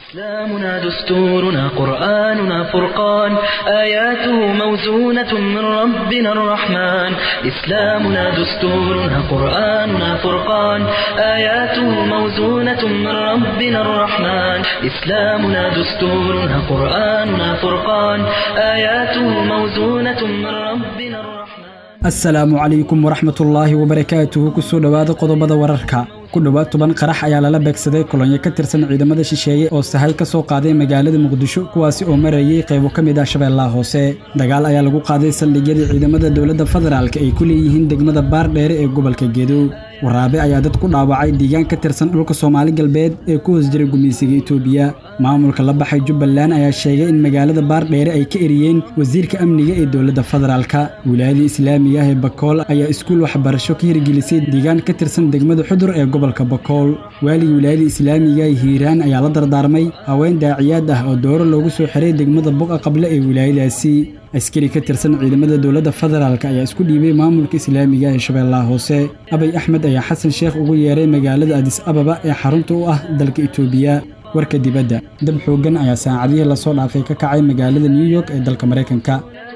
إسلامنا دستورنا قرآننا فرقان آياته موزونة من ربنا الرحمن إسلامنا دستورنا قرآننا فرقان آياته موزونة من ربنا الرحمن إسلامنا دستورنا قرآننا فرقان آياته موزونة من ربنا الرحمن asalaamu calaykum waraxmatullaahi wabarakaatuhu kusoo dhowaada qodobada wararka ku dhowaad toban qarax ayaa lala beegsaday kolonyo ka tirsan ciidamada shisheeye oo sahay ka soo qaaday magaalada muqdisho kuwaasi oo marayay qaybo ka mid ah shabeellaha hoose dagaal ayaa lagu qaaday saldhigyadii ciidamada dowladda federaalk ay ku leeyihiin degmada baardheere ee gobolka gedo waraabe ayaa dad ku dhaawacay deegaan ka tirsan dhulka soomaali galbeed ee ku hoos jiray gumaysiga itoobiya maamulka la baxay jubbaland ayaa sheegay in magaalada baardheere ay ka eriyeen wasiirka amniga ee dowladda federaalka wilaayadii islaamiga ah ee bakool ayaa iskuul waxbarasho ka hirgelisay deegaan ka tirsan degmada xudur ee gobolka bakool waaligii wilaayada islaamiga ee hiiraan ayaa la dardaarmay haween daaciyaad ah oo dooro loogu soo xiray degmada boqa qable ee wilaayadaasi askari ka tirsan ciidamada dowladda federaalk ayaa isku dhiibay maamulka islaamiga ee shabeellaha hoose abay axmed ayaa xasan sheekh ugu yeeray magaalada adis ababa ee xarunta u ah dalka itoobiya warka dibadda dab xooggan ayaa saacadihii lasoo dhaafay ka kacay magaalada new york ee dalka maraykanka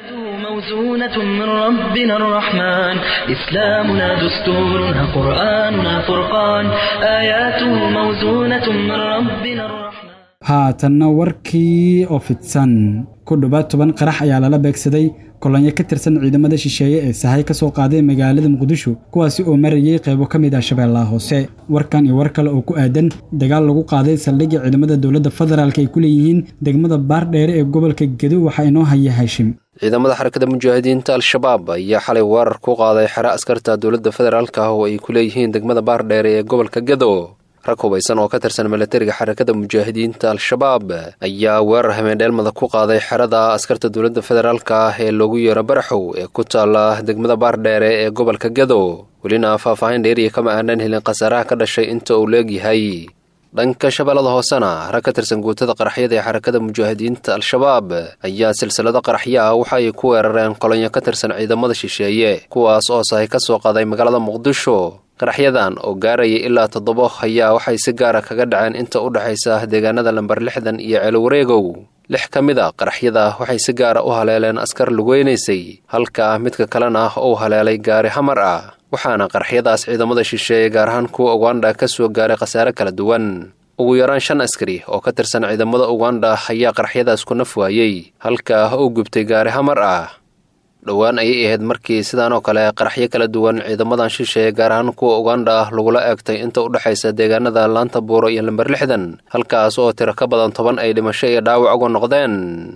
موزونة من ربنا الرحمن إسلامنا دستورنا قرآننا فرقان آياته موزونة من ربنا الرحمن haatanna warkii oo fidsan ku dhowaad toban qarax ayaa lala beegsaday kolonyo ka tirsan ciidamada shisheeye ee sahay ka soo qaaday magaalada muqdisho kuwaasi oo marayay qaybo ka mid ah shabeellaha hoose warkan iyo war kale oo ku aadan dagaal lagu qaaday saldhigga ciidamada dowladda federaalk ay ku leeyihiin degmada baardheere ee gobolka gedo waxaa inoo haya haashim ciidamada xarakada mujaahidiinta al-shabaab ayaa xalay weerar ku qaaday xero askarta dowladda federaalk ah oo ay ku leeyihiin degmada baardheere ee gobolka gedo rag hubaysan oo ka tirsan milatariga xarakada mujaahidiinta al-shabaab ayaa weerar hameendheelmada ku qaaday xerada askarta dowladda federaalka ah ee loogu yeero baraxow ee ku taala degmada baardheere ee gobolka gedo welina faahfaahin dheeriya kama aanan helin khasaaraha ka dhashay inta uu leegyahay dhanka shabeellada hoosena rag ka tirsan guutada qaraxyada ee xarakada mujaahidiinta al-shabaab ayaa silsilado qaraxyo ah waxa ay ku weerareen kolonyo ka tirsan ciidamada shisheeye kuwaas oo sahay ka soo qaaday magaalada muqdisho qaraxyadan oo gaaraya ilaa toddobo ayaa waxay si gaara kaga dhaceen inta u dhexaysa deegaanada lambar lixdan iyo ceelwareegow lix ka mid a qaraxyada waxay si gaara u haleeleen askar lugeynaysay halka midka kalena uu haleelay gaari hamar ah waxaana qaraxyadaas ciidamada shisheeye gaar ahaan kuwa uganda ka soo gaaray khasaare kala duwan ugu yaraan shan askari oo ka tirsan ciidamada uganda ayaa qaraxyadaas ku naf waayey halka uu gubtay gaari hamar ah dhowaan ayay ahayd markii sidaan oo kale qaraxyo kala duwan ciidamadan shisheeye gaar ahaan kuwa uganda ah lagula eegtay inta u dhexaysa deegaanada laanta buuro iyo lamber lixdan halkaas oo tiro ka badan toban ay dhimasho iyo dhaawac uga noqdeen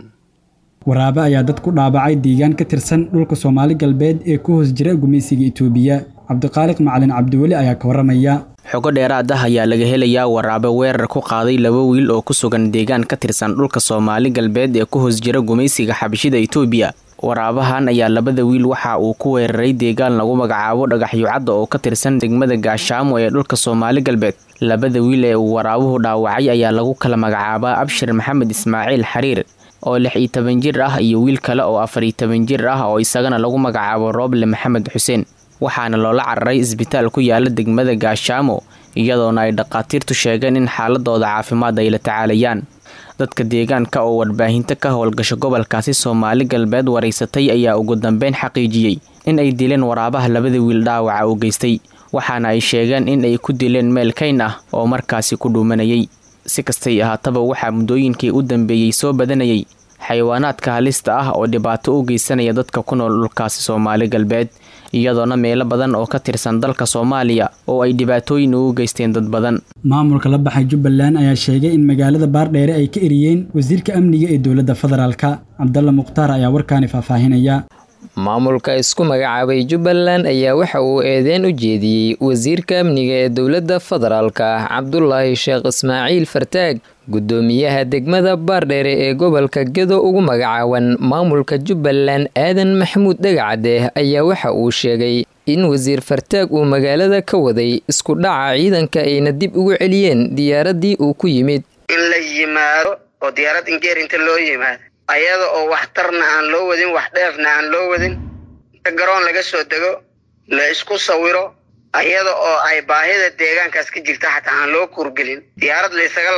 waraabe ayaa dad ku dhaabacay deegaan ka tirsan dhulka soomaali galbeed ee ku hoos jira gumaysiga itoobiya cabdiqaaliq macalin cabdiweli ayaa ka warramaya xogo dheeraad ah ayaa laga helayaa waraabe weerar ku qaaday laba wiil oo ku sugan deegaan ka tirsan dhulka soomaali galbeed ee ku hoos jira gumaysiga xabashida itoobiya waraabahan ayaa labada wiil waxa uu ku weeraray deegaan lagu magacaabo dhagaxyucadda oo ka tirsan degmada gaashaamo ee dhulka soomaali galbeed labada wiil ee uu waraabuhu dhaawacay ayaa lagu kala magacaabaa abshir maxamed ismaaciil xariir oo lix iyo toban jir ah iyo wiil kale oo afar iyo toban jir ah oo isagana lagu magacaabo rooble maxamed xuseen waxaana loola cararay isbitaal ku yaala degmada gaashaamo iyadoona ay dhaqaatiirtu sheegeen in xaaladooda caafimaad ay la tacaalayaan dadka deegaanka oo warbaahinto ka howlgasho gobolkaasi soomaali galbeed waraysatay ayaa ugu dambeyn xaqiijiyey in ay dileen waraabaha labada wiil dhaawaca u geystay waxaana ay sheegeen in ay ku dileen meel kayn ah oo markaasi ku dhuumanayay si kastay ahaataba waxaa muddooyinkii u dambeeyey soo badanayay xayawaanaadka halista ah oo dhibaato u geysanaya dadka ku nool dhulkaasi soomaali galbeed iyadoona meelo badan oo ka tirsan dalka soomaaliya oo ay dhibaatooyin ugu geysteen dad badan maamulka la baxay jubbaland ayaa sheegay in magaalada baardheere ay ka eriyeen wasiirka amniga ee dowladda federaalka cabdalla mukhtaar ayaa warkaani faahfaahinaya maamulka isku magacaabay jubbaland ayaa waxa uu eedeyn u jeediyey wasiirka amniga ee dowladda federaalka cabdulaahi sheekh ismaaciil fartaag guddoomiyaha degmada baardheere ee gobolka gedo ugu magacaaban maamulka jubbaland aadan maxamuud dhagacade ayaa waxa uu sheegay in wasiir fartaag uu magaalada ka waday isku dhaca ciidanka ayna dib ugu celiyeen diyaaraddii uu ku yimid in la yimaado oo diyaarad ingeer inta loo yimaado ayada oo waxtarna aan loo wadin wax dheefna aan loo wadin inta garoon laga soo dego la isku sawiro ayada oo ay baahida deegaankaas ka jirta xataa aan loo kuurgelin diyaarad laysaga laab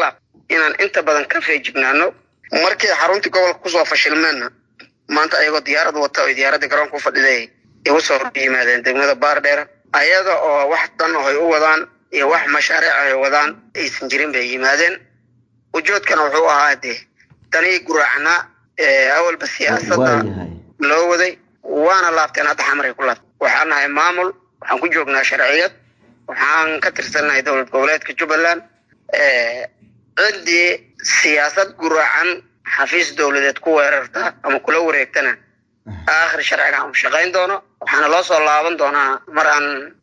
inaan inta badan ka feejignaano markii xaruntii gobolka kusoo fashilmeenna maanta ayagoo diyaarad wata oo diyaaradda garoonka u fadhiday igu soo yimaadeen degmada baardheer ayada oo wax dan oo ay u wadaan iyo wax mashaariic ay wadaan aysan jirin bay yimaadeen ujoodkana wuxuu ahaa dee danihii guraacnaa awalba siyaasadda loo waday waana laabteen hadda xamaray ku laabteen waxaan nahay maamul waxaan ku joognaa sharciyad waxaan ka tirsannahay dowlad goboleedka jubbaland ciddii siyaasad guraacan xafiis dowladeed ku weerarta ama kula wareegtana aakhir sharciga aan shaqayn doono waxaana loo soo laaban doonaa mar aan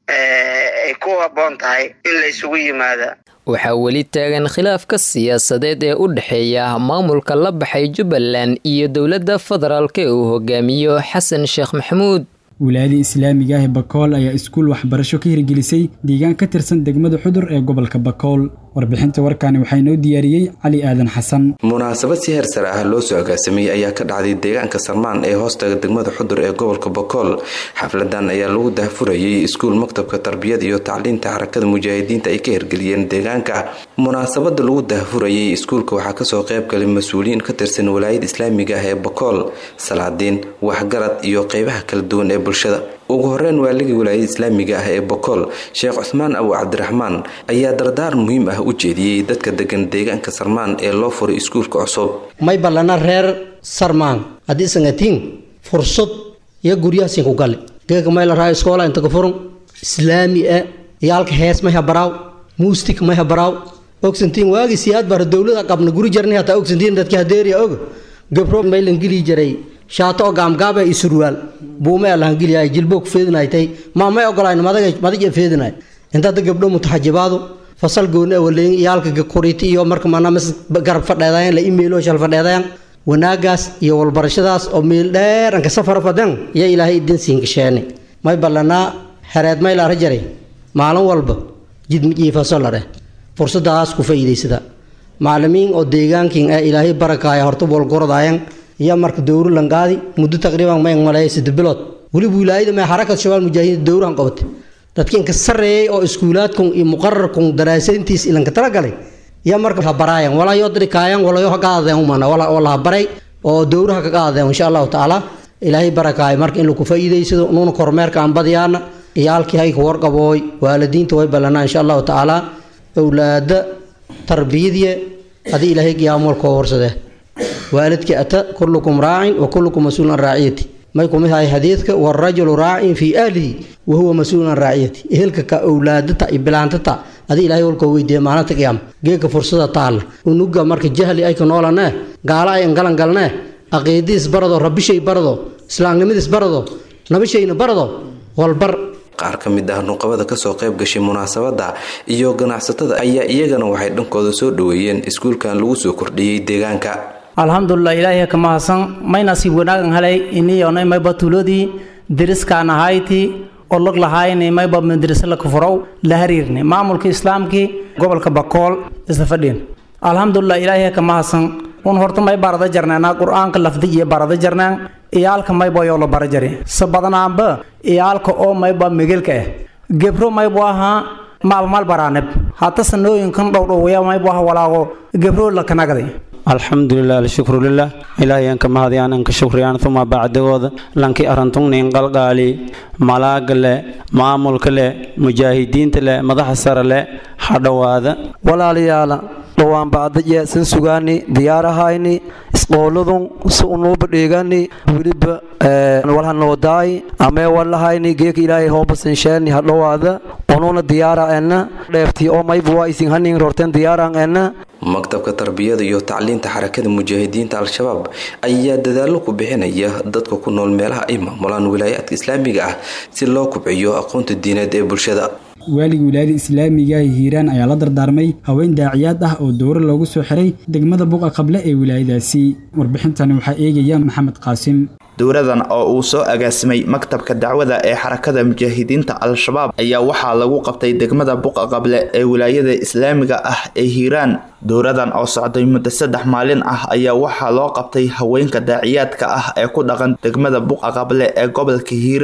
ay ku habboon tahay in la isugu yimaada waxaa weli taagan khilaafka siyaasadeed ee u dhexeeya maamulka la baxay jubbaland iyo dowladda federaalk ee uu hogaamiyo xasan sheekh maxamuud wilaayadii islaamiga ah ee bakool ayaa iskuul waxbarasho ka hirgelisay deegaan ka tirsan degmada xudur ee gobolka bakool warbixinta warkaani waxaa inoo diyaariyey cali aadan xasan munaasabad si heer sare ah loo soo agaasamiyey ayaa ka dhacday deegaanka sarmaan ee hoostaga degmada xudur ee gobolka bakool xafladan ayaa lagu daahfurayay iskuul maktabka tarbiyada iyo tacliinta xarakada mujaahidiinta ay ka hirgeliyeen deegaanka munaasabada lagu daahfurayay iskuulka waxaa kasoo qayb galay mas-uuliyiin ka tirsan walaayada islaamiga ah ee bakool salaadiin waxgarad iyo qeybaha kala duwan ee bulshada ugu horeyn waaligii walaayada islaamiga ah ee bokool sheekh cusmaan abu cabdiraxmaan ayaa dardaar muhiim ah u jeediyey dadka degan deegaanka sarmaan ee loo furay iskuulka cusub may ballana reer sarmaan haddii sangatiin fursad iyo guryahaasiin ku gali geega may la raa iskoola inta ka furun islaami a yaalka hees may habaraaw muustik may habaraaw ogsantiin waagii siyaad bara dowlada qabna guri jarni hataa ogsantiin dadki hadeeriya og gabro may lan geli jiray shaato oo gaamgaaba iyo surwaal buume alahan geliyaay jilboog feedinaytay ma may ogolayn madaja feedinay intaada gabdho mutaxajibaadu fasal gooni awaleyn iyaalka kuriti iyo marka manamas garab fadheedayan la imeelo shal fadheedayan wanaagaas iyo walbarashadaas oo meel dheer anka safar fadan iyo ilaahay idin siin gasheene may ballanaa xereed may laara jaray maalin walba jidmijiifaso lare fursadaas ku faa'iidaysada macalimiin oo deegaankin ee ilaahay barakaaya horta walgorodaayan iyo marka dowro langaadi muddo taqriiban may maleeya saddex bilood weliba wilaayada may xarakad shabaal mujaahidiin dowrahan qabatay dadka inka sarreeyay oo iskuulaadkun iyo muqararkun daraasayntiis ilanka talagalay iyo marka ha baraayan walaa yoo dirikaayan walayo ha qaadadeen umana wala ha baray oo dowraha ka qaadadeen insha allahu tacaala ilaahay barakaaya marka in lagu faa'iidaysado nuuna kormeerka aan badiyaana iyaalkii hayka warqabooy waalidiinta way ballanaa insha allahu tacaala awlaada tarbiyadiye hadii ilaahay qiyaamolkoo warsadee waalidkii ata kullukum raacin wa kullukum mas-uulun an raaciyati may kumid ahay xadiidka warajulu raacin fii ahlihi wa huwa mas-uulun an raaciyati ehelka ka owlaadata iyo bilaantata adii ilaahay walkoo weydiiya maalinta qiyaama geeka fursada taalla unuga marka jahli ay ka noolanee gaala ay angalan galnee aqiidiis barado rabishay barado islaamnimadiis barado nabishayna barado walbar qaar ka mid ah nuqabada kasoo qayb gashay munaasabada iyo ganacsatada ayaa iyagana waxay dhankooda soo dhoweeyeen iskuulkan lagu soo kordhiyey deegaanka alxamdulilah ilaahay ka mahadsan may nasiib wanaagan helay iniyonay mayba tuuladii deriskaan ahayti olog lahayni mayba madrasa la kafurow la hariirni maamulka islaamkii gobolka bakool isla fadhiin alxamdulilah ilaahay ka mahadsan un horta may barada jarneena qur-aanka lafdi iyo barada jarneen iyaalka mayba yoo la bara jari sa badanaanba iyaalka oo mayba megelka ah gebro maybu ahaa maalmaal baraaneb hata sanooyinkan dhowdhowaya maybu aha walaago gebro la kanagday alxamdulilah alshukru lilah ilaahayan ka mahadiyaan anka shukriyaan uma bacdigooda lanki arantungnin qalqaali malaaga le maamulka le mujaahidiinta le madaxa sare le hadhowaada walaalayaala dhowaan bacdaje san sugaani diyaarahayni isqooladun si unuuba dheegani weliba walhanoodaay amee walahayni geeka ilaahay hoobasansheeni hadhowaada unuuna diyaara ena dheeftii oo mayba waa isin hanin rorteen diyaaran ena maktabka tarbiyada iyo tacliinta xarakada mujaahidiinta al-shabaab ayaa dadaallo ku bixinaya dadka ku nool meelaha ay maamulaan wilaayaadka islaamiga ah si loo kubciyo aqoonta diineed ee bulshada waaligii wilaayada islaamiga ee hiiraan ayaa la dardaarmay haween daaciyaad ah oo dowro loogu soo xiray degmada buqa qable ee wilaayadaasi warbixintani waxaa eegaya maxamed qaasim dowradan oo uu soo agaasimay maktabka dacwada ee xarakada mujaahidiinta al-shabaab ayaa waxaa lagu qabtay degmada buqa qable ee wilaayada islaamiga ah ee hiiraan dowradan oo socday muddo saddex maalin ah ayaa waxaa loo qabtay haweenka daaciyaadka ah ee ku dhaqan degmada buqa qable ee gobolka hiiraan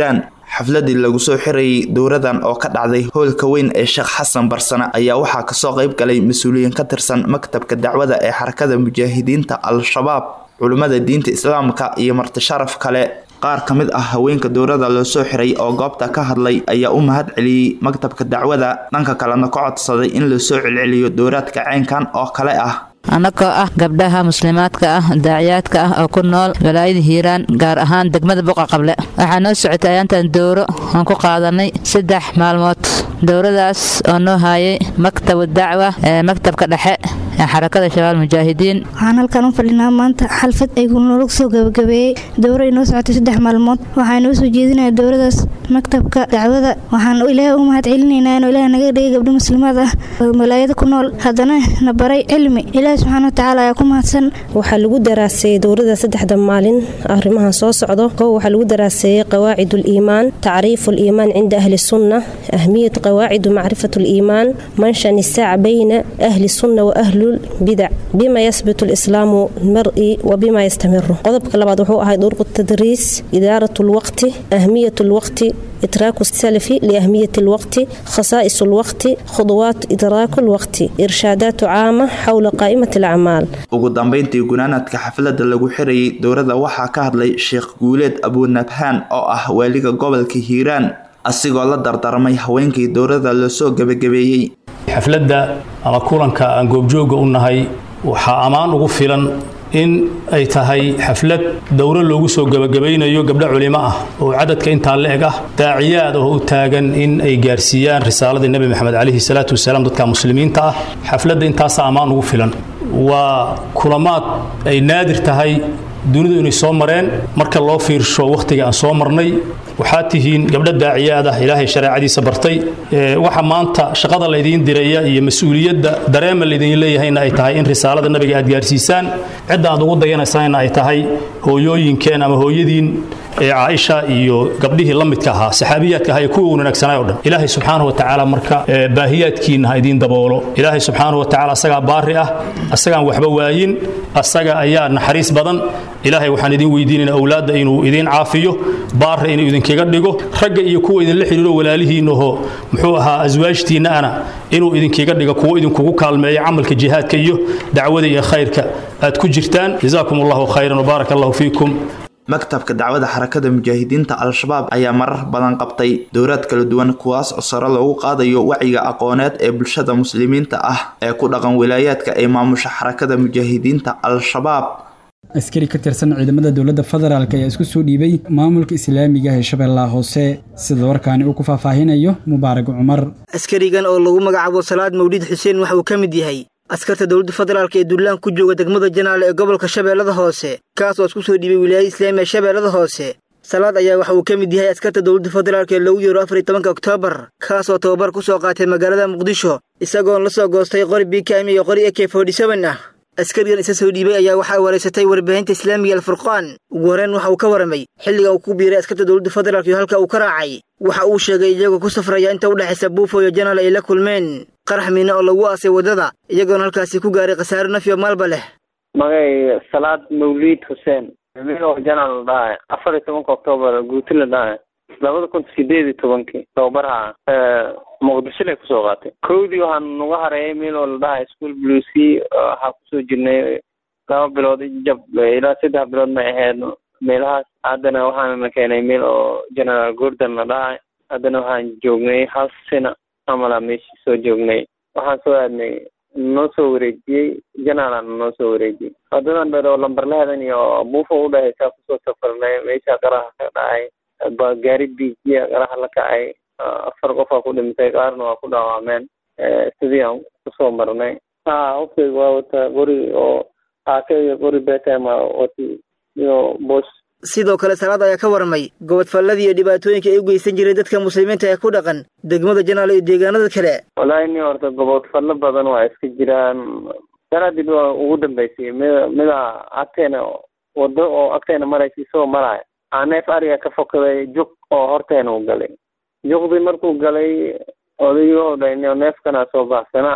xafladii lagu soo xirayay dowradan oo ka dhacday hoolka weyn ee sheekh xasan barsane ayaa waxaa kasoo qayb galay mas-uuliyiin ka tirsan maktabka dacwada ee xarakada mujaahidiinta al-shabaab culimmada diinta islaamka iyo martisharaf kale qaar ka mid ah haweenka dowrada loo soo xiray oo goobta ka hadlay ayaa u mahad celiyey maktabka dacwada dhanka kalena ka codsaday in lasoo celceliyo dowraadka ceynkan oo kale ah annagoo ah gabdhaha muslimaadka ah daaciyaadka ah oo ku nool walaayada hiiraan gaar ahaan degmada buqa qable waxaa noo socotay ayaantan dowro aan ku qaadanay saddex maalmood dowradaas oo noo haayay maktabu dacwa ee maktabka dhexe ee xarakada shabaal mujaahidiin waxaan halkan u fadhinaa maanta xalfad ay noola soo gabagabeeyey dowro ay noo socotay saddex maalmood waxaa noo soo jeedinaya dowradaas maktabka dacwada waxaan ilaahay ugu mahad celinaynaa inuu ilaah naga dhigay gabdho muslimaad ah oo walaayada ku nool haddana na baray cilmi ilaahi subxaana watacaala ayaa ku mahadsan waxaa lagu daraaseeyey dowrada saddexda maalin arrimahan soo socdo kow waxaa lagu daraaseeyey qawaacid uliimaan tacriifu liimaan cinda ahli sunna ahmiyat qawaacidu macrifat liimaan manshan isaac bayna ahli sunna wa ahlulbidac bima yasbitu lislaamu mari wa bima yastamiru qodobka labaad wuxuu ahay durqu tadriis idaarat lwaqti ahmiyat lwaqti إدراك السلف لأهمية الوقت خصائص الوقت خطوات إدراك الوقت إرشادات عامة حول قائمة الأعمال ugu dambeyntii gunaanadka xafladda lagu xirayay dowrada waxaa ka hadlay sheekh guuleed abuunabhaan oo ah waaliga gobolka hiiraan asigoo la dardarmay haweenkii dowrada lasoo gebagabeeyey xafladda ama kulanka aan goobjooga u nahay waxaa ammaan ugu filan in ay tahay xaflad dowro loogu soo gebagabaynayo gabdho culimo ah oo cadadka intaa la-eg ah daaciyaad oo u taagan in ay gaarsiiyaan risaaladii nebi maxamed calayhi salaatu wasalaam dadka muslimiinta ah xafladda intaasa ammaan ugu filan waa kulamaad ay naadir tahay dunidu inay soo mareen marka loo fiirsho wakhtiga aan soo marnay waxaad tihiin gabdho daaciyaad ah ilaahay shareecadiisa bartay waxa maanta shaqada laydiin diraya iyo mas-uuliyadda dareema laydin leeyahayna ay tahay in risaalada nabiga aad gaarsiisaan cidda aad ugu dayanaysaanna ay tahay hooyooyinkeen ama hooyadiin ee caaisha iyo gabdhihii la midka ahaa saxaabiyaadka ahaa ee kuwa wanaagsanaa o dhan ilaahay subxaanahu wa tacaala marka baahiyaadkiinna ha idiin daboolo ilaahay subxaanahu wa tacaala asagaa baari ah asagaan waxba waayin asaga ayaa naxariis badan ilaahay waxaan idiin weydiinaynaa owlaadda inuu idiin caafiyo baarra inuu idinkaga dhigo ragga iyo kuwa idinla xidhiiro walaalihiinahoo muxuu ahaa aswaajtiinna ana inuu idinkaga dhigo kuwo idinkugu kaalmeeya camalka jihaadka iyo dacwada iyo khayrka aad ku jirtaan jazaakum allahu khayran wbaaraka allahu fiikum maktabka dacwada xarakada mujaahidiinta al-shabaab ayaa marar badan qabtay dowraad kala duwan kuwaas oo sare loogu qaadayo wacyiga aqooneed ee bulshada muslimiinta ah ee ku dhaqan wilaayaadka ay maamusha xarakada mujaahidiinta al-shabaab askari ka tirsan ciidamada dowladda federaalk ayaa isku soo dhiibay maamulka islaamiga ee shabeellaha hoose sida warkaani uu ku faahfaahinayo mubaarag cumar askarigan oo lagu magacaabo salaad mawlid xuseen waxa uu ka mid yahay askarta dowladda federaalk ee duulaan ku jooga degmada janaale ee gobolka shabeellada hoose kaas oo isku soo dhiibay wilaayada islaamiga shabeellada hoose salaad ayaa waxa uu ka mid yahay askarta dowladda federaalk ee lagu yeero afar iyo tobanka oktoobar kaas oo tababar ku soo qaatay magaalada muqdisho isagoon la soo goostay qori bkm iyo qori ak forty-seven ah askarigan isa soo dhiibay ayaa waxaa wareysatay warbaahinta islaamiga alfurqaan ugu horreyn waxa uu ka waramay xilliga uu ku biiray askarta dowladda federaalk iyo halka uu ka raacay waxa uu sheegay iyagoo ku safraya inta u dhexaysa buufo iyo janaal ay la kulmeen qarax miine oo lagu aasay waddada iyagoona halkaasi ku gaaray khasaare nafyo maalba leh magay salaad mawliid xuseen milo janaal la dhahay afar iyo tobanka oktoobar guuti la dhahay labada kun sideed iyo tobankii tababaraha muqdisho lay kusoo qaatay kowdii waxaan nagu hareeyay meel oo la dhahay school blucy waxaa kusoo jirnay laba bilood jab ilaa saddex bilood may ahayd meelahaas haddana waxaana keenay meel oo general gordon la dhahay haddana waxaan joognay hal sina amala meeshii soo joognay waxaan soo aadnay noo soo wareejiyey janaalana noo soo wareejiyey wadadan dheer oo lambarlahadan iyo buufo udhahaysaa kusoo safarnay meesha qaraha ka dhacay ba gaari biijiya qaraha la kacay afar qofaa ku dhintay qaarna waa ku dhaawacmeen sidii aan kusoo marnay ha hoftayga waa wata qori oo aake iyo qori betama wati iyo bosh sidoo kale salaad ayaa ka warmay gobodfalladii iyo dhibaatooyinka ay u geysan jiray dadka muslimiinta ee ku dhaqan degmada janaal iyo deegaanada kale wallaahi ni horta gobodfallo badan waa iska jiraan sanadib waa ugu dambeysay mid mida agteena wado oo agteena maraysa isagoo maraya aa neef ariga ka fokaday jug oo horteena u galay juqdii markuu galay odaygoo dha neefkana soo baxsanaa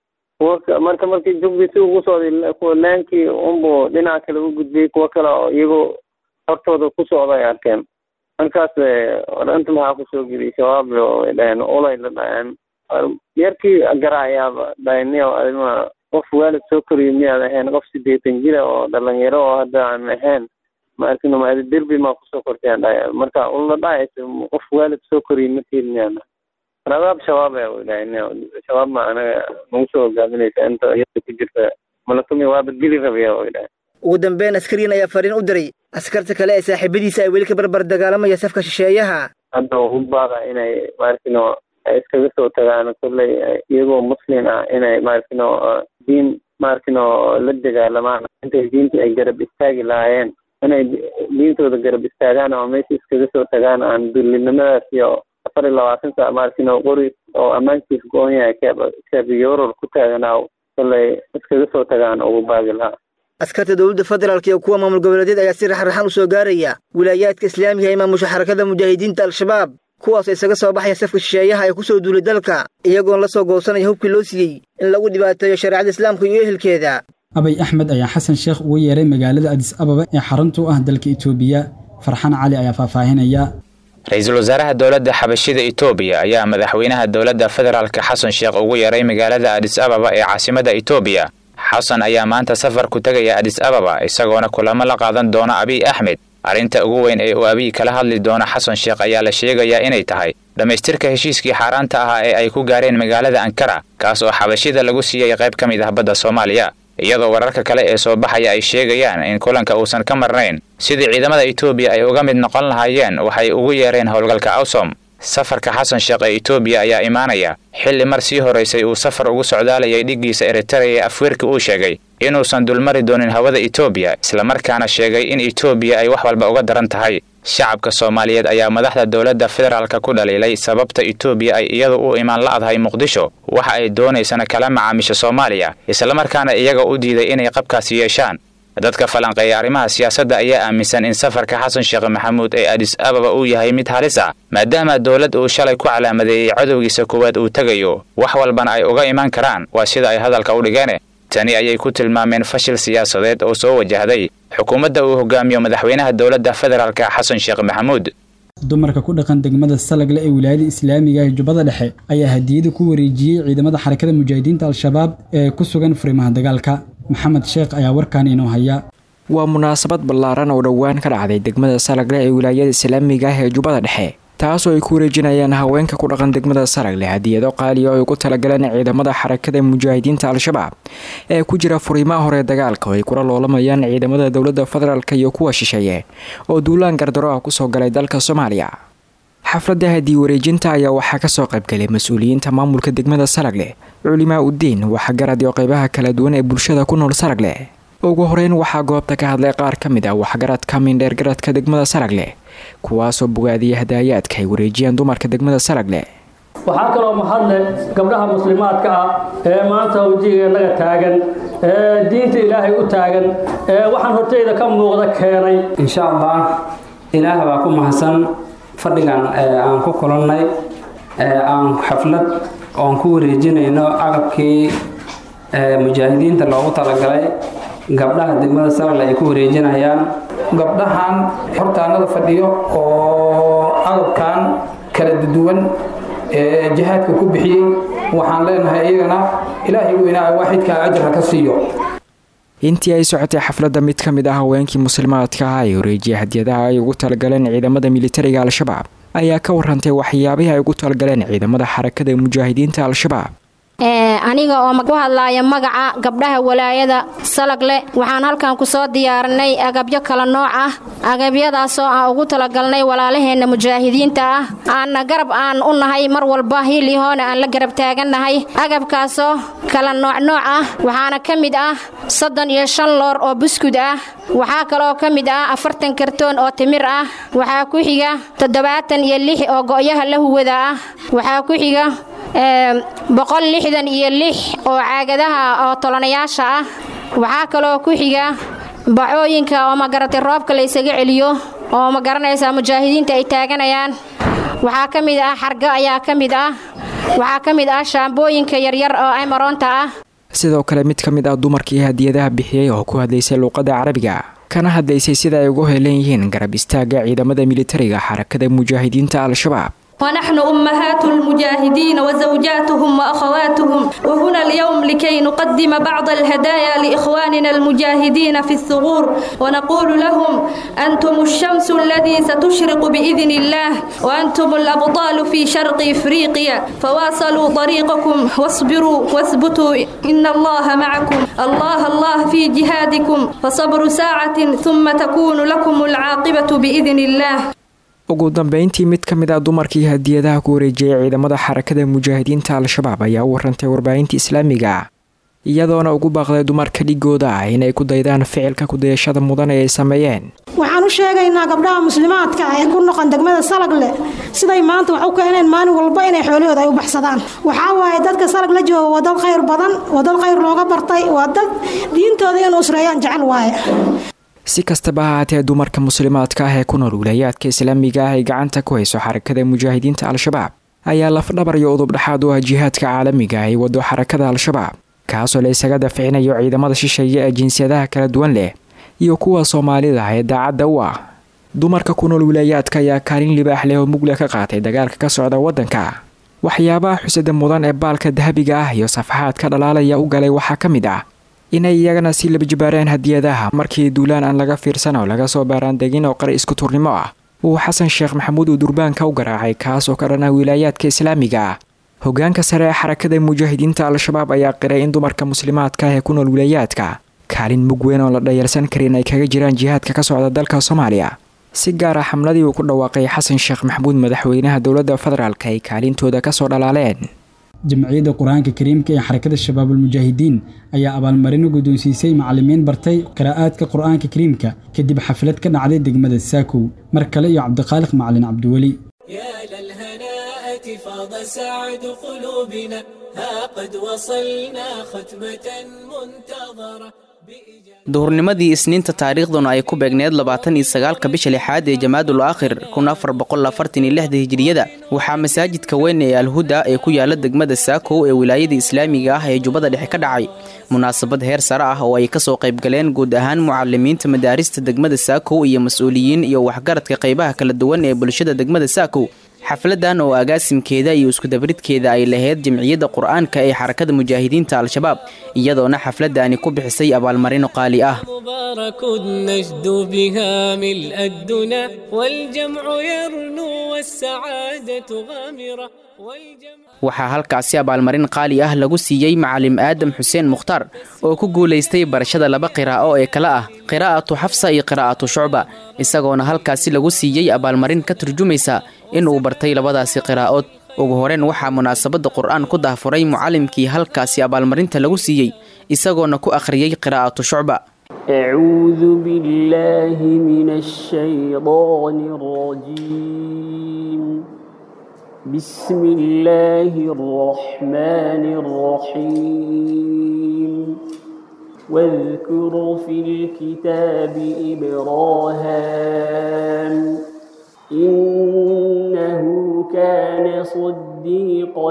kuwa marka markii jugdii si ugu socday kuwa laankii unbuu dhinaca kale u gudbiyey kuwa kale oo iyagoo hortooda ku socda ay arkeen markaas danta maxaa kusoo geliyay shabaab way dhaheen ulay la dhaheen yarkii garaayaaba dhaheniyo adima qof waalid soo koriyo miyaad ahayn qof sideetan jira oo dhalinyaro oo hadda aan ahayn maarkino maadi derbi maa kusoo kortayaan dhahaya marka ula dhahaysa qof waalid soo koriyo matiid miyaad radaab shabaab ayaa way dhaheniyo shabaab ma anaga nagu soo hogaaminaysa inta iyada ku jirta malatumi waaba dili rabaya way dhahen ugu dambeyn askarigan ayaa fariin u diray askarta kale ee saaxiibadiisa ay weli ka barbar dagaalamaya safka shisheeyaha hadda u baada inay maarkino ay iskaga soo tagaan kolley iyagoo muslim ah inay maarkino diin maarkino la dagaalamaan intay diinta ay garab istaagi lahaayeen inay diintooda garab istaagaan oo meesha iskaga soo tagaan aan dullinimadaas iyo afar iyo labaatan saa maarkino qori oo ammaankiis go-on yahay keeb keebiyoror ku taaganaa kolley iskaga soo tagaan ugu baagi lahaa askarta dowladda federaalk iyo kuwa maamul goboleedyad ayaa si raxraxan u soo gaaraya wilaayaadka islaamiga ee maamusha xarakada mujaahidiinta al-shabaab kuwaasoo isaga soo baxaya safka shisheeyaha ee ku soo duulay dalka iyagoon la soo goosanaya hubkii loo siiyey in lagu dhibaateeyo shareecada islaamka iyo ehelkeeda abay axmed ayaa xasan sheekh ugu yeeray magaalada adis ababa ee xarunta u ah dalka itoobiya farxan cali ayaa faahfaahinaya ra-iisul wasaaraha dowladda xabashida itoobiya ayaa madaxweynaha dowladda federaalka xasan sheekh ugu yeeray magaalada adis ababa ee caasimada itoobiya xasan ayaa maanta safar ku tegaya adis ababa isagoona kulamo la qaadan doona abiy axmed arrinta ugu weyn ee uu abiy kala hadli doono xasan sheekh ayaa la sheegayaa inay tahay dhammaystirka heshiiskii xaaraanta ahaa ee ay ku gaareen magaalada ankara kaas oo xabashida lagu siiyey qayb ka mid ah badda soomaaliya iyadoo wararka kale ee soo baxaya ay sheegayaan in kulanka uusan ka marnayn sidii ciidamada itoobiya ay uga mid noqon lahaayeen waxay ugu yeereen howlgalka awsom safarka xasan sheekh ee itoobiya ayaa imaanaya xilli mar sii horaysay uu safar ugu socdaalayay dhiggiisa eritreya ee afweerka uu sheegay inuusan dulmari doonin hawada itoobiya islamarkaana sheegay in itoobiya ay wax walba uga daran tahay shacabka soomaaliyeed ayaa madaxda dowladda federaalka ku dhaliilay sababta itoobiya ay iyadu u imaan la'dahay muqdisho waxa ay doonaysana kala macaamisha soomaaliya islamarkaana iyaga u diiday inay qabkaasi yeeshaan dadka falanqeeya arrimaha siyaasadda ayaa aaminsan in safarka xasan sheekh maxamuud ee adis ababa uu yahay mid halis ah maadaama dowlad uu shalay ku calaamadeeyey cadowgiisa koowaad uu tegayo wax walbana ay uga imaan karaan waa sida ay hadalka u dhigeene tani ayay ku tilmaameen fashil siyaasadeed oo soo wajahday xukuumadda uu hogaamiyo madaxweynaha dowladda federaalka xasan sheekh maxamuud dumarka ku dhaqan degmada salagle ee wilaayada islaamiga ee jubbada dhexe ayaa hadiyada ku wareejiyey ciidamada xarakada mujaahidiinta al-shabaab ee ku sugan furimaha dagaalka maxamed sheekh ayaa warkaan inoo haya waa munaasabad ballaaran oo dhowaan ka dhacday degmada salagle ee wilaayada islaamiga ah ee jubbada dhexe taasoo ay ku wareejinayaan haweenka ku dhaqan degmada salagle hadiyado qaaliya oo ay ku talagaleen ciidamada xarakada mujaahidiinta al-shabaab ee ku jira furiimaha hore dagaalka oo ay kula loolamayaan ciidamada dowladda federaalk iyo kuwa shisheeye oo duulaan gardaro ah kusoo galay dalka soomaaliya xafladda hadii wareejinta ayaa waxaa kasoo qaybgalay mas-uuliyiinta maamulka degmada salagle culimaa uddiin waxgarad iyo qeybaha kala duwan ee bulshada ku nool salagle ugu horeyn waxaa goobta ka hadlay qaar ka mid ah waxgaradka mindheergaradka degmada salagle kuwaasoo bogaadiyay hadaayaadka ay wareejiyaan dumarka degmada salagle waxaa kaloo mahadle gabdhaha muslimaadka ah ee maanta wejigeennaga taagan ee diinta ilaahay u taagan ee waxaan horteyda ka muuqda keenay insha allah ilaah baa ku mahadsan fadhigan aan ku kulannay aan xaflad oon ku wareejinayno agabkii mujaahidiinta loogu talagalay gabdhaha degmada salagle ay ku wareejinayaan gabdhahan hortaanada fadhiyo oo agabkan kala duwan ee jihaadka ku bixiyey waxaan leenahay iyagana ilaahay weynaa waaxidka ajra ka siiyo intii ay socotay xafladda mid ka mid ah haweenkii muslimaadka ah ee wareejiya hadiyadaha ay ugu talagaleen ciidamada militariga al-shabaab ayaa ka warantay waxyaabihii ay ugu talagaleen ciidamada xarakada mujaahidiinta al-shabaab aniga oo ku hadlaaya magaca gabdhaha walaayada salagle waxaan halkan ku soo diyaarinay agabyo kala nooc ah agabyadaasoo aan ugu talagalnay walaalaheenna mujaahidiinta ah aanna garab aan u nahay mar walba hiilihoona aan la garab taagannahay agabkaasoo kala noocnooc ah waxaana ka mid ah soddon iyo shan loor oo buskud ah waxaa kaloo ka mid ah afartan kartoon oo timir ah waxaa ku xiga toddobaatan iyo lix oo go'yaha la huwada ah waxaa ku xiga boqol lixdan iyo lix oo caagadaha oo tolanayaasha ah waxaa kaloo ku xiga bacooyinka oo magaratay roobka la ysaga celiyo oo ma garanaysaa mujaahidiinta ay taaganayaan waxaa ka mid ah xargo ayaa ka mid ah waxaa ka mid ah shaambooyinka yaryar oo aymaroonta ah sidoo kale mid ka mid ah dumarkii hadiyadaha bixiyey oo ku hadlaysay luuqadda carabiga kana hadlaysay sida ay ugu helan yihiin garab istaagga ciidamada militariga xarakada mujaahidiinta al-shabaab ونحن أمهات المجاهدين وزوجاتهم وأخواتهم وهنا اليوم لكي نقدم بعض الهدايا لإخواننا المجاهدين في الثغور ونقول لهم أنتم الشمس الذي ستشرق بإذن الله وأنتم الأبطال في شرق إفريقيا فواصلوا طريقكم واصبروا واثبتوا إن الله معكم الله الله في جهادكم فصبر ساعة ثم تكون لكم العاقبة بإذن الله ugu dambeyntii mid ka mid ah dumarkii hadiyadaha ku wareejiyay ciidamada xarakada mujaahidiinta al-shabaab ayaa u warantay warbaahinta islaamiga iyadoona ugu baaqday dumarka dhigooda ah inay ku daydaan ficilka kudayashada mudan ee ay sameeyeen waxaan u sheegaynaa gabdhaha muslimaadka ah ee ku noqon degmada salagle siday maanta wax u keeneen maalin walba inay xoolahooda ay u baxsadaan waxaa waaye dadka salag la jooga waa dad khayr badan waa dad khayr looga bartay waa dad diintooda inuu usreeyaan jecel waaye si kastaba ha haatee dumarka muslimaadka ah ee ku nool wilayaadka islaamiga ah ay gacanta ku hayso xarakada mujaahidiinta al-shabaab ayaa lafdhabar iyo udubdhaxaad u ah jihaadka caalamiga ay wado xarakada al-shabaab kaasoo la isaga dafcinayo ciidamada shisheeye ee jinsiyadaha kala duwan leh iyo kuwa soomaalida ee daacadda u ah dumarka ku nool wilaayaadka ayaa kaalin libaax leh oo mugle ka qaatay dagaalka ka socda waddanka waxyaabaha xusada mudan ee baalka dahabiga ah iyo safaxaadka dhalaalaya u galay waxaa ka mid ah inay iyagana sii labajibaareen hadiyadaha markii duulaan aan laga fiirsan oo laga soo baaraandegin oo qari isku turnimo ah uu xasan sheekh maxamuud uu durbaanka u garaacay kaas oo ka dhan ah wilaayaadka islaamiga ah hogaanka sare ee xarakada mujaahidiinta al-shabaab ayaa qiray in dumarka muslimaadka ah ee ku nool wilaayaadka kaalin mug weyn oo la dhayalsan karin ay kaga jiraan jihaadka ka socda dalka soomaaliya si gaar ah xamladii uu ku dhawaaqay xasan sheekh maxamuud madaxweynaha dowladda federaalk ay kaalintooda kasoo dhalaaleen jamciyadda qur-aanka kariimka ee xarakada shabaabulmujaahidiin ayaa abaalmarino guddoonsiisay macalimiin bartay qiraa'aadka qur-aanka kariimka kadib xaflad ka dhacday degmada saakow mar kale iyo cabdiqaaliq macalin cabdiweli فاض سعد قلوبنا ها قد وصلنا ختمة منتظرة duhurnimadii isniinta taariikhduna ay ku beegneed labaatan iyo sagaalka bisha lixaad ee jamaadul aakhir kun afar boqol afartan iyo lixda hijiriyada waxaa masaajidka weyn ee alhuda ee ku yaala degmada saakow ee wilaayada islaamiga ah ee jubbada dhexe ka dhacay munaasabad heer sare ah oo ay kasoo qaybgaleen guud ahaan mucalimiinta madaarista degmada saakow iyo mas-uuliyiin iyo waxgaradka qaybaha kala duwan ee bulshada degmada saakow xafladan oo agaasimkeeda iyo iskudabridkeeda ay lahayd jamciyadda qur-aanka ee xarakada mujaahidiinta al-shabaab iyadoona xafladani ku bixisay abaalmarino qaali ah مبارك نجد بها ملء الدنا والجمع يرنو والسعادة غامرة waxaa halkaasi abaalmarin qaali ah lagu siiyey macalim aadam xuseen mukhtaar oo ku guulaystay barashada laba qiraa'o ee kale ah qiraa'atu xafsa iyo qiraa'atu shucba isagoona halkaasi lagu siiyey abaalmarin ka turjumaysa in uu bartay labadaasi qiraa'ood ugu horeen waxaa munaasabadda qur'aan ku dahfuray mucalimkii halkaasi abaalmarinta lagu siiyey isagoona ku akhriyey qiraa'atu shucba أعوذ بالله من الشيطان الرجيم بسم الله الرحمن الرحيم واذكر في الكتاب إبراهام إنه كان صديقا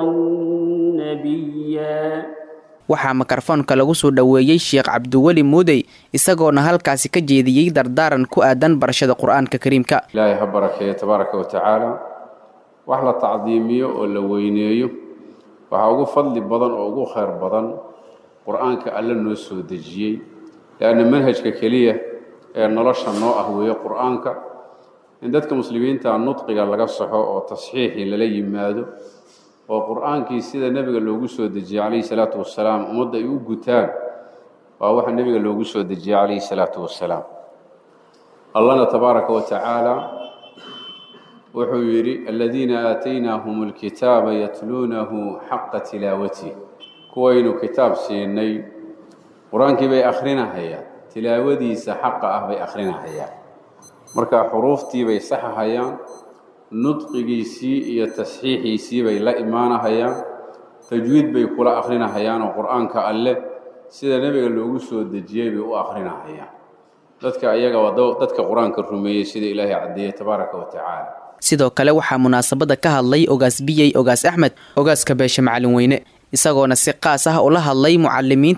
نبيا waxaa mikrofoonka lagu soo dhoweeyey sheekh cabdiweli muudey isagoona halkaasi ka jeediyey dardaaran ku aadan barashada qur-aanka kariimka ilaahay ha barakeeyo tabaaraka wa tacaala wax la tacdiimiyo oo la weyneeyo waxaa ugu fadli badan oo ugu khayr badan qur-aanka alle noo soo dejiyey leanna manhajka keliya ee nolosha noo ah weeye qur-aanka in dadka muslimiinta nudqiga laga saxo oo tasxiixii lala yimaado oo qur-aankii sida nebiga loogu soo dejiyey calayhi salaatu wasalaam ummadda ay u gutaan waa waxa nebiga loogu soo dejiyey calayhi salaatu wasalaam allahna tabaaraka wa tacaala wuxuu yidhi aladiina aataynaahum alkitaaba yatluunahu xaqa tilaawatih kuwaynu kitaab siinay qur-aankii bay akhrinahayaan tilaawadiisa xaqa ah bay akhrinahayaan marka xuruuftii bay saxahayaan nudqigiisii iyo tasxiixiisii bay la imaanahayaan tajwiid bay kula akhrinahayaan oo qur-aanka alle sida nebiga loogu soo dejiyey bay u akhrinahayaan dadka ayaga waa dadka qur-aanka rumeeyey sida ilaahay caddeeyey tabaaraka wa tacaala sidoo kale waxaa munaasabadda ka hadlay ogaas biyey ogaas axmed ogaaska beeshe macalin weyne isagoona si qaas ah ula hadlay mucalimiinta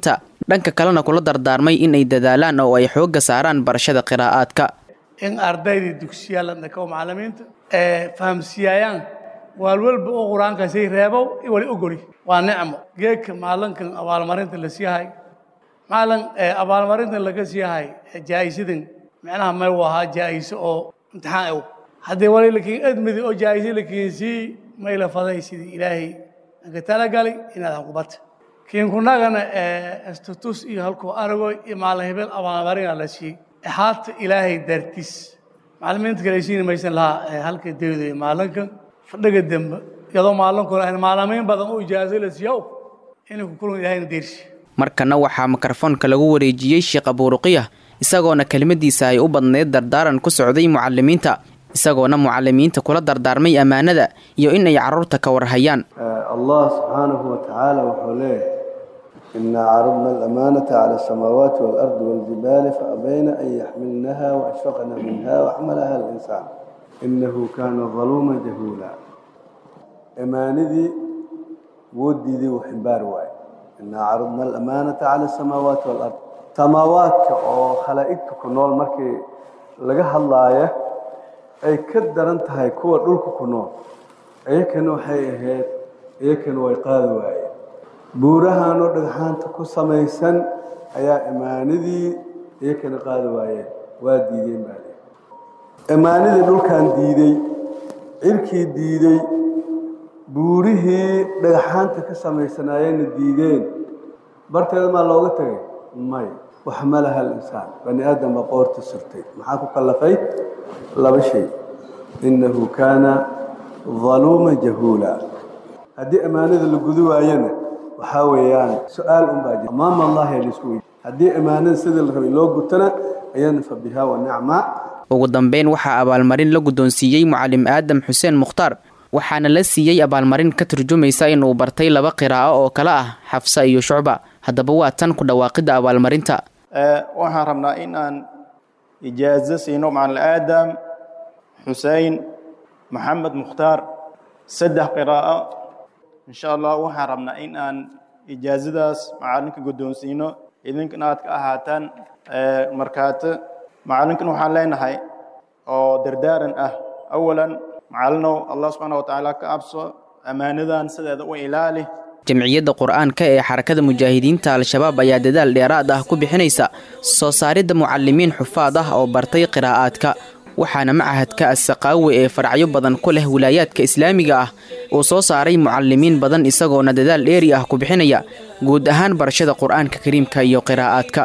dhanka kalena kula dardaarmay in ay dadaalaan oo ay xoogga saaraan barashada qiraa'aadka in ardaydii dugsiyaal dhako macallimiinta ee fahamsiiyayaan waalwalba oo qur-aankaasay reebow wali ogoli waa nicmo geedka maalinkan abaalmarinta la siiyahay maalin abaalmarintan laga siiyahay jaa'isadan micnaha may u ahaa jaa'iso oo imtixaan ew haddii wali lakiin edmidi oo jaa'iso la kiinsii may la faday sidii ilaahay anka talagalay inaad hanqubata kiinkunagana istatus iyo halkuu aragoy iyo maalin hebel abaalmarina la siiyey haata ilaahay dartiis macallimiinta kale siin maysan lahaa halka dawda maalinkan fadhiga dambe iyadoo maalinkuna ahayn maalamiin badan oo ijaazo la siiyo inay ku kulan ilaahayna deersi markana waxaa mikrofoonka lagu wareejiyey sheekh abuuruqiyah isagoona kelimadiisa ay u badneyd dardaaran ku socday mucalimiinta isagoona mucalimiinta kula dardaarmay ammaanada iyo in ay carruurta ka warhayaan allah subxaanahu watacaala wuxuu leeyahay inaa caradna alamaanata cala asamaawaati waalardi waljibaali faabayna an yaxmilnaha waashfaqna minha waxmalaha alinsaan inahu kaana daluuma jahuula amaanadii wuu diiday wuu ximbaari waaye inaa caradna alamaanata cala asamaawaati walard samaawaadka oo khalaa'igta ku nool markii laga hadlaaya ay ka daran tahay kuwa dhulka ku nool iyakana waxay ahayd iyakana way qaadi waayeen buurahanoo dhagxaanta ku samaysan ayaa imaanadii iyakana qaadi waayeen waa diideen baale imaanadii dhulkan diiday cirkii diiday buurihii dhagxaanta ka samaysanaayeenna diideen barteeda maa looga tegay may wax ma laha alinsaan bani aadam baa qoorta surtay maxaa ku kallafay laba shay innahu kaana daluuma jahuula haddii ammaanada la gudu waayana waxaa weeyaan su-aal un baa jira amaama allahi laisku weydi haddii ammaanada sidii la rabay loo gutana ayana fa biha wa nicma ugu dambeyn waxaa abaalmarin la guddoonsiiyey mucalim aadam xuseen mukhtaar waxaana la siiyey abaalmarin ka turjumaysa inuu bartay laba qiraa'o oo kale ah xafsa iyo shucba haddaba waa tan ku dhawaaqidda abaalmarinta waxaan rabnaa in aan ijaazo siino macalin aadam xusein maxamed mukhtaar saddex qiraa'o insha allah waxaan rabnaa in aan ijaazadaas macalinka guddoonsiino idinkan aad ka ahaataan markaato macalinkan waxaan leenahay oo dardaaran ah awalan macalinow allah subxaana watacaala ka abso ammaanadan sideeda u ilaali jamciyadda qur-aanka ee xarakada mujaahidiinta al-shabaab ayaa dadaal dheeraad ah ku bixinaysa soo saaridda mucalimiin xufaad ah oo bartay qiraa'aadka waxaana machadka assaqaawe ee faracyo badan ku leh wilaayaadka islaamiga ah uu soo saaray mucalimiin badan isagoona dadaal dheeri ah ku bixinaya guud ahaan barashada qur-aanka kariimka iyo qiraa'aadka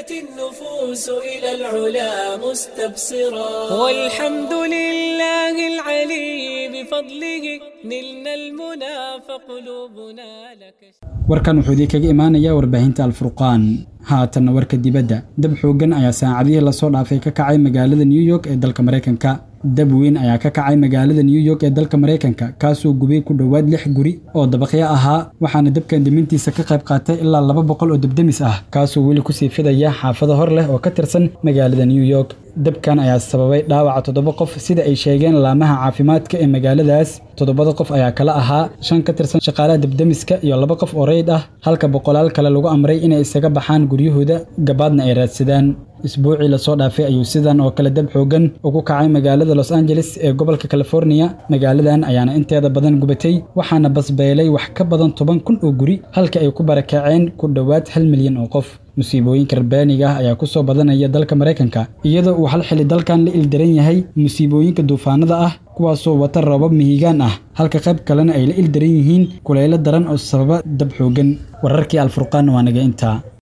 والحمد لله العلي بفضله نلنا المنى فقلوبنا لك warkan wuxuu idin kaga imaanayaa warbaahinta alfurqaan haatanna warka dibadda dab xooggan ayaa saacadihii lasoo dhaafay ka kacay magaalada new york ee dalka maraykanka dab weyn ayaa ka kacay magaalada new york ee dalka maraykanka kaasoo gubay ku dhowaad lix guri oo dabaqyo ahaa waxaana dabkan dimintiisa ka qayb qaatay ilaa laba boqol oo debdemis ah kaasoo weli kusii fidaya xaafado hor leh oo ka tirsan magaalada new york dabkan ayaa sababay dhaawaca toddoba qof sida ay sheegeen laamaha caafimaadka ee magaaladaas toddobada qof ayaa kala ahaa shan ka tirsan shaqaalaha debdemiska iyo laba qof oo reyd ah halka boqolaal kale lagu amray inay isaga baxaan guryahooda gabaadna ay raadsadaan isbuucii lasoo dhaafay ayuu sidan oo kale dab xoogan ugu kacay magaalada los angeles ee gobolka californiya magaaladan ayaana inteeda badan gubatay waxaana basbeelay wax ka badan toban kun oo guri halka ay ku barakaceen ku dhowaad hal milyan oo qof musiibooyinka rabbaaniga ah ayaa ku soo badanaya dalka maraykanka iyadoo uu hal xili dalkan la ildaran yahay musiibooyinka duufaanada ah kuwaasoo wata roobab mihigaan ah halka qayb kalena ay la ildaran yihiin kulaylo daran oo sababa dab xoogan wararkii alfurqaan waa naga intaa